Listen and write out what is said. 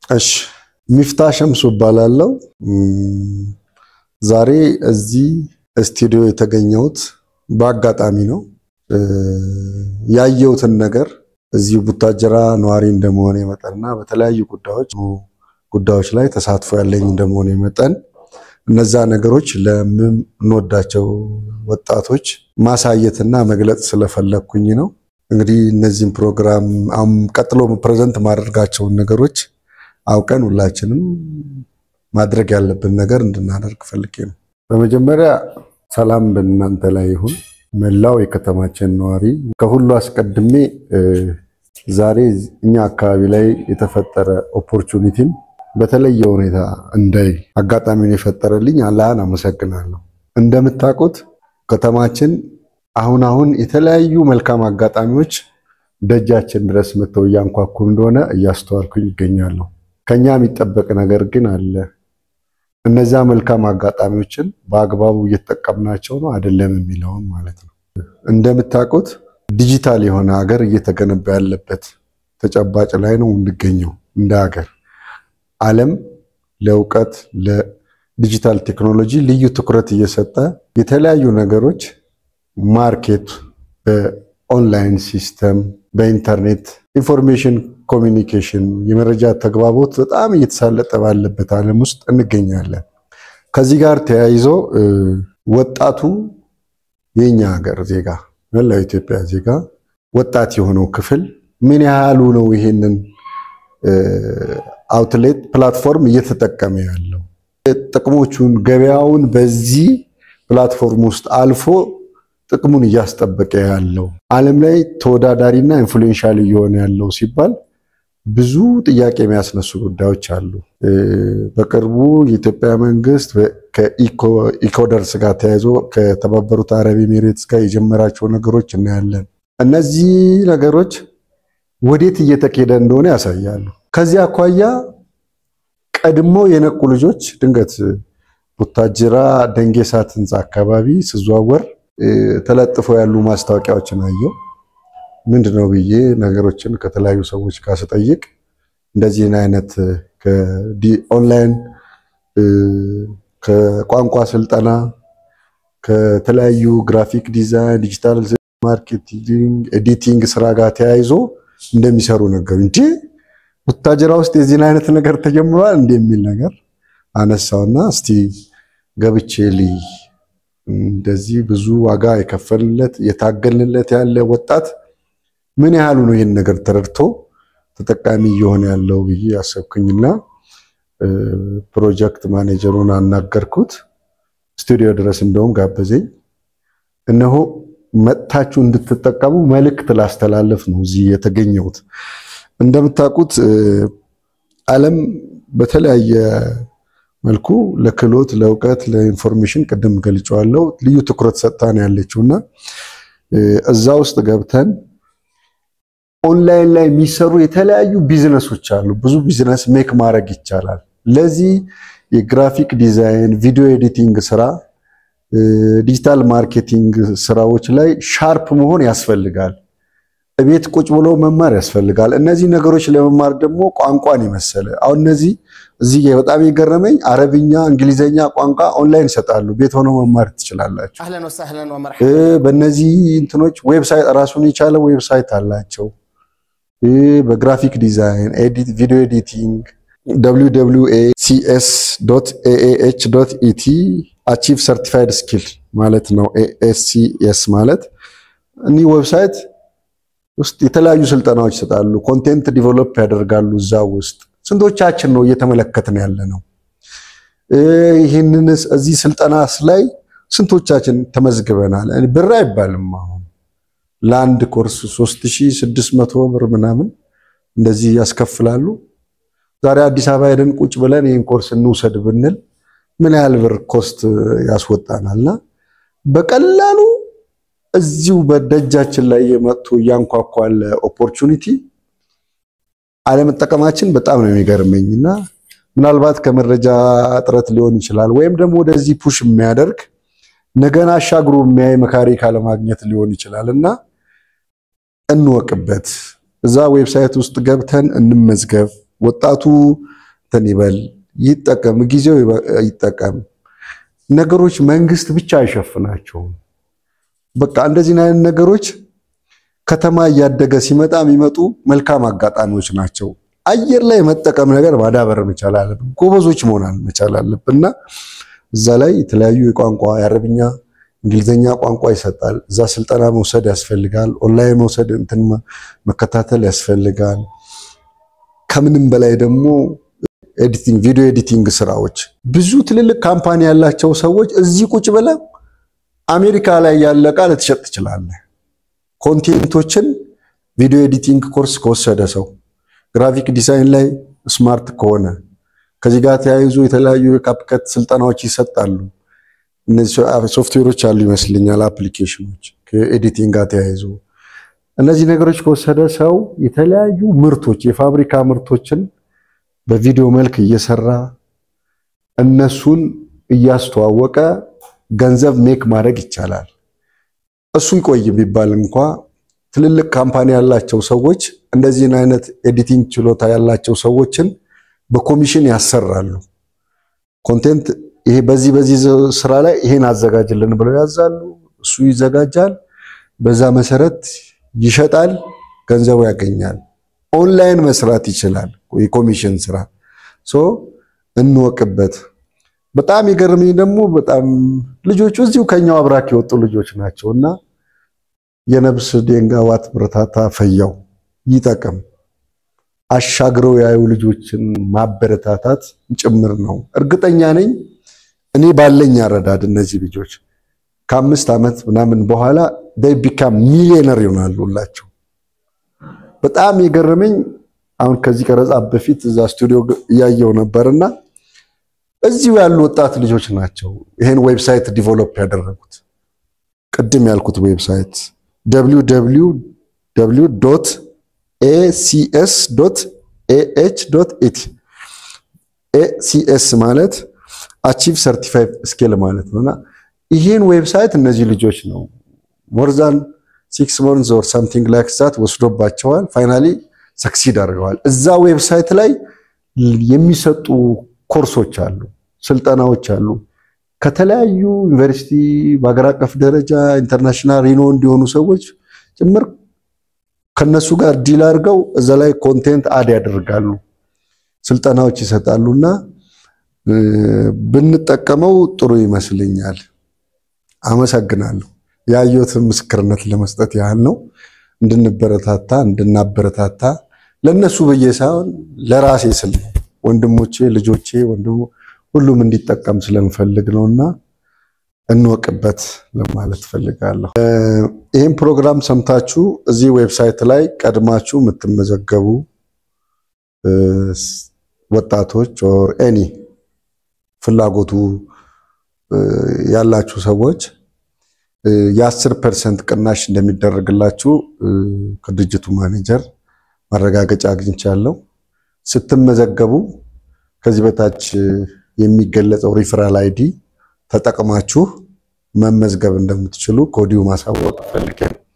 እሺ ሚፍታ ሸምሱ እባላለሁ። ዛሬ እዚህ ስቱዲዮ የተገኘሁት በአጋጣሚ ነው። ያየሁትን ነገር እዚሁ ቡታጀራ ነዋሪ እንደመሆኔ መጠንና በተለያዩ ጉዳዮች ጉዳዮች ላይ ተሳትፎ ያለኝ እንደመሆኔ መጠን እነዛ ነገሮች ለምንወዳቸው ወጣቶች ማሳየትና መግለጽ ስለፈለግኩኝ ነው። እንግዲህ እነዚህም ፕሮግራም አሁን ቀጥሎ ፕሬዘንት ማደርጋቸውን ነገሮች አውቀን ሁላችንም ማድረግ ያለብን ነገር እንድናደርግ ፈልጌ ነው። በመጀመሪያ ሰላም በእናንተ ላይ ይሁን፣ መላው የከተማችን ነዋሪ። ከሁሉ አስቀድሜ ዛሬ እኛ አካባቢ ላይ የተፈጠረ ኦፖርቹኒቲን በተለየ ሁኔታ እንዳይ አጋጣሚውን የፈጠረልኝ አላህን አመሰግናለሁ። እንደምታውቁት ከተማችን አሁን አሁን የተለያዩ መልካም አጋጣሚዎች ደጃችን ድረስ መጥተው እያንኳኩ እንደሆነ እያስተዋልኩኝ ይገኛለሁ። ከኛ የሚጠበቅ ነገር ግን አለ። እነዚያ መልካም አጋጣሚዎችን በአግባቡ እየተጠቀምናቸው ነው አይደለም የሚለውን ማለት ነው። እንደምታውቁት ዲጂታል የሆነ ሀገር እየተገነባ ያለበት ተጨባጭ ላይ ነው የምንገኘው እንደ ሀገር። ዓለም ለእውቀት ለዲጂታል ቴክኖሎጂ ልዩ ትኩረት እየሰጠ የተለያዩ ነገሮች ማርኬት በኦንላይን ሲስተም በኢንተርኔት ኢንፎርሜሽን ኮሚኒኬሽን የመረጃ ተግባቦት በጣም እየተሳለጠ ባለበት ዓለም ውስጥ እንገኛለን። ከዚህ ጋር ተያይዞ ወጣቱ የኛ ሀገር ዜጋ መላው ኢትዮጵያ ዜጋ ወጣት የሆነው ክፍል ምን ያህሉ ነው ይሄንን አውትሌት ፕላትፎርም እየተጠቀመ ያለው ጥቅሞቹን ገበያውን በዚህ ፕላትፎርም ውስጥ አልፎ ጥቅሙን እያስጠበቀ ያለው ዓለም ላይ ተወዳዳሪና ኢንፍሉዌንሻል እየሆነ ያለው ሲባል ብዙ ጥያቄ የሚያስነሱ ጉዳዮች አሉ። በቅርቡ የኢትዮጵያ መንግስት ከኢኮደርስ ጋር ተያይዞ ከተባበሩት አረብ ኤሚሬትስ ጋር የጀመራቸው ነገሮች እናያለን። እነዚህ ነገሮች ወዴት እየተኬደ እንደሆነ ያሳያሉ። ከዚህ አኳያ ቀድሞ የነቁ ልጆች ድንገት ቡታጅራ ደንጌሳት ህንፃ አካባቢ ስዘዋወር ተለጥፎ ያሉ ማስታወቂያዎችን አየው። ምንድን ነው ብዬ ነገሮችን ከተለያዩ ሰዎች ጋር ስጠይቅ እንደዚህን አይነት ኦንላይን ከቋንቋ ስልጠና ከተለያዩ ግራፊክ ዲዛይን፣ ዲጂታል ማርኬቲንግ፣ ኤዲቲንግ ስራ ጋር ተያይዞ እንደሚሰሩ ነገሩ እንጂ ቡታጅራ ውስጥ የዚህን አይነት ነገር ተጀምሯል እንዲህ የሚል ነገር አነሳውና እስቲ ገብቼ ልይ እንደዚህ ብዙ ዋጋ የከፈልለት የታገልንለት ያለ ወጣት ምን ያህሉ ነው ይህን ነገር ተረድቶ ተጠቃሚ እየሆነ ያለው ብዬ ያሰብኩኝና ፕሮጀክት ማኔጀሩን አናገርኩት። ስቱዲዮ ድረስ እንደውም ጋበዘኝ። እነሆ መጥታችሁ እንድትጠቀሙ መልእክት ላስተላለፍ ነው እዚህ የተገኘሁት። እንደምታውቁት ዓለም በተለያየ መልኩ ለክህሎት፣ ለእውቀት፣ ለኢንፎርሜሽን ቅድም ገልጨዋለሁ ልዩ ትኩረት ሰጥታ ነው ያለችው እና እዛ ውስጥ ገብተን ኦንላይን ላይ የሚሰሩ የተለያዩ ቢዝነሶች አሉ። ብዙ ቢዝነስ ሜክ ማድረግ ይቻላል። ለዚህ የግራፊክ ዲዛይን፣ ቪዲዮ ኤዲቲንግ ስራ፣ ዲጂታል ማርኬቲንግ ስራዎች ላይ ሻርፕ መሆን ያስፈልጋል። ቤት ቁጭ ብሎ መማር ያስፈልጋል። እነዚህ ነገሮች ለመማር ደግሞ ቋንቋን የመሰለ አሁን እነዚህ እዚህ በጣም የገረመኝ አረብኛ፣ እንግሊዘኛ ቋንቋ ኦንላይን ይሰጣሉ። ቤት ሆነው መማር ትችላላችሁ። በእነዚህ እንትኖች ዌብሳይት ራሱን የቻለ ዌብሳይት አላቸው። በግራፊክ ዲዛይን፣ ቪዲዮ ኤዲቲንግ ሲኤስ ኢቲ አቺቭ ሰርቲፋይድ ስኪል ማለት ነው። ኤስሲኤስ ማለት እኒህ ዌብሳይት ውስጥ የተለያዩ ስልጠናዎች ይሰጣሉ። ኮንቴንት ዲቨሎፕ ያደርጋሉ እዛ ውስጥ ስንቶቻችን ነው እየተመለከትን ያለ ነው? ይህንንስ እዚህ ስልጠናስ ላይ ስንቶቻችን ተመዝግበናል? ብር አይባልም። አሁን ለአንድ ኮርስ 3600 ብር ምናምን እንደዚህ ያስከፍላሉ። ዛሬ አዲስ አበባ ሄደን ቁጭ ብለን ይህን ኮርስ እንውሰድ ብንል ምን ያህል ብር ኮስት ያስወጣናልና በቀላሉ እዚሁ በደጃችን ላይ የመጡ እያንኳኳ ያለ ኦፖርቹኒቲ አለመጠቀማችን በጣም ነው የሚገርመኝ እና ምናልባት ከመረጃ እጥረት ሊሆን ይችላል፣ ወይም ደግሞ ወደዚህ ፑሽ የሚያደርግ ነገን አሻግሮ የሚያይ መካሪ ካለማግኘት ሊሆን ይችላል እና እንወቅበት። እዛ ዌብሳይት ውስጥ ገብተን እንመዝገብ። ወጣቱ እንትን ይበል ይጠቀም፣ ጊዜው ይጠቀም። ነገሮች መንግስት ብቻ አይሸፍናቸውም። በቃ እንደዚህ አይነት ነገሮች ከተማ እያደገ ሲመጣ የሚመጡ መልካም አጋጣሚዎች ናቸው። አየር ላይ መጠቀም ነገር ማዳበር መቻል አለብን። ጎበዞች መሆን መቻል አለብን እና እዛ ላይ የተለያዩ የቋንቋ የአረብኛ እንግሊዝኛ ቋንቋ ይሰጣል። እዛ ስልጠና መውሰድ ያስፈልጋል። ኦንላይን መውሰድ እንትን መከታተል ያስፈልጋል። ከምንም በላይ ደግሞ ኤዲቲንግ፣ ቪዲዮ ኤዲቲንግ ስራዎች ብዙ ትልልቅ ካምፓኒ ያላቸው ሰዎች እዚህ ቁጭ ብለህ አሜሪካ ላይ ያለ ዕቃ ልትሸጥ ትችላለህ። ኮንቴንቶችን ቪዲዮ ኤዲቲንግ ኮርስ ከወሰደ ሰው ግራፊክ ዲዛይን ላይ ስማርት ከሆነ ከዚህ ጋር ተያይዞ የተለያዩ የካፕከት ስልጠናዎች ይሰጣሉ። እነዚህ ሶፍትዌሮች አሉ ይመስልኛል፣ አፕሊኬሽኖች ከኤዲቲንግ ጋር ተያይዞ እነዚህ ነገሮች ከወሰደ ሰው የተለያዩ ምርቶች የፋብሪካ ምርቶችን በቪዲዮ መልክ እየሰራ እነሱን እያስተዋወቀ ገንዘብ ሜክ ማድረግ ይቻላል። እሱ ይቆይ ቢባል እንኳ ትልልቅ ካምፓኒ ያላቸው ሰዎች እንደዚህን አይነት ኤዲቲንግ ችሎታ ያላቸው ሰዎችን በኮሚሽን ያሰራሉ። ኮንቴንት ይሄ በዚህ በዚህ ስራ ላይ ይሄን አዘጋጅልን ብለው ያዛሉ። እሱ ይዘጋጃል። በዛ መሰረት ይሸጣል፣ ገንዘቡ ያገኛል። ኦንላይን መስራት ይችላል። የኮሚሽን ስራ ሶ እንወቅበት። በጣም የገረመኝ ደግሞ በጣም ልጆቹ እዚሁ ከኛው አብራክ የወጡ ልጆች ናቸው እና የነብስ ደንጋዋት ብረታታ ፈያው ይጠቅም አሻግረው ያዩ ልጆችን ማበረታታት ጭምር ነው። እርግጠኛ ነኝ እኔ ባለኝ አረዳድ እነዚህ ልጆች ከአምስት ዓመት ምናምን በኋላ ቢካም ሚሊዮነር ይሆናሉ ሁላቸው። በጣም የገረመኝ አሁን ከዚህ ቀረጻ በፊት እዛ ስቱዲዮ እያየው ነበርና እዚሁ ያሉ ወጣት ልጆች ናቸው ይሄን ዌብሳይት ዲቨሎፕ ያደረጉት። ቅድም ያልኩት ዌብሳይት www ኤሲኤስ ኤኤች ኢቲ ኤሲኤስ ማለት አቺቭ ሰርቲፋይድ ስኬል ማለት ነውና ይህን ዌብሳይት እነዚህ ልጆች ነው ሞርዛን ሲክስ ሞንዝ ኦር ሳምቲንግ ላይክ ዛት ወስዶባቸዋል። ፋይናሊ ሰክሲድ አድርገዋል። እዛ ዌብሳይት ላይ የሚሰጡ ኮርሶች አሉ፣ ስልጠናዎች አሉ። ከተለያዩ ዩኒቨርሲቲ በሀገር አቀፍ ደረጃ ኢንተርናሽናል ሪኖ እንዲሆኑ ሰዎች ጭምር ከነሱ ጋር ዲል አድርገው እዛ ላይ ኮንቴንት አድ ያደርጋሉ፣ ስልጠናዎች ይሰጣሉ እና ብንጠቀመው ጥሩ ይመስልኛል። አመሰግናለሁ። ያየሁትን ምስክርነት ለመስጠት ያህል ነው። እንድንበረታታ እንድናበረታታ ለእነሱ ብዬ ሳይሆን ለራሴ ስል ነው። ወንድሞቼ፣ ልጆቼ፣ ወንድሞ ሁሉም እንዲጠቀም ስለምፈልግ ነውና እንወቅበት ለማለት ፈልጋለሁ። ይህም ፕሮግራም ሰምታችሁ እዚህ ዌብሳይት ላይ ቀድማችሁ የምትመዘገቡ ወጣቶች ኦር ኤኒ ፍላጎቱ ያላችሁ ሰዎች የአስር ፐርሰንት ቅናሽ እንደሚደረግላችሁ ከድርጅቱ ማኔጀር ማረጋገጫ አግኝቻለሁ። ስትመዘገቡ ከዚህ በታች የሚገለጸው ሪፈራል አይዲ ተጠቅማችሁ መመዝገብ እንደምትችሉ ከወዲሁ ማሳወቅ ፈልጌ ነው።